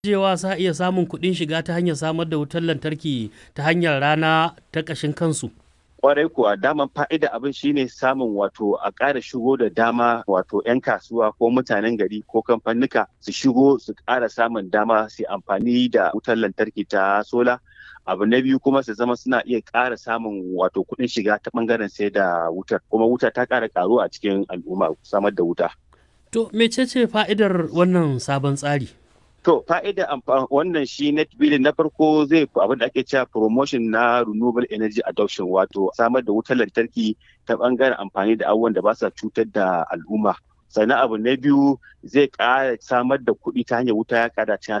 jewa sa iya samun kuɗin shiga ta hanyar samar da wutar lantarki ta hanyar rana ta ƙashin kansu. kwarai kuwa daman fa'ida abin shine samun wato a ƙara shigo da dama wato 'yan kasuwa ko mutanen gari ko kamfanika su shigo su ƙara samun dama su amfani da wutar lantarki ta sola abu na biyu kuma su zama suna iya ƙara samun wato kuɗin shiga ta ɓangaren sai da wutar kuma wuta ta ƙara ƙaruwa a cikin al'umma samar da wuta. To mecece fa'idar wannan sabon tsari? To fa'ida wannan shi net billing na farko zai abin da ake cewa promotion na renewable energy adoption wato samar da wutar lantarki ta bangaren amfani da abubuwan da ba sa cutar da al'umma. Sannan abu na biyu zai ƙara samar da kuɗi ta hanyar wuta ya ƙara cikin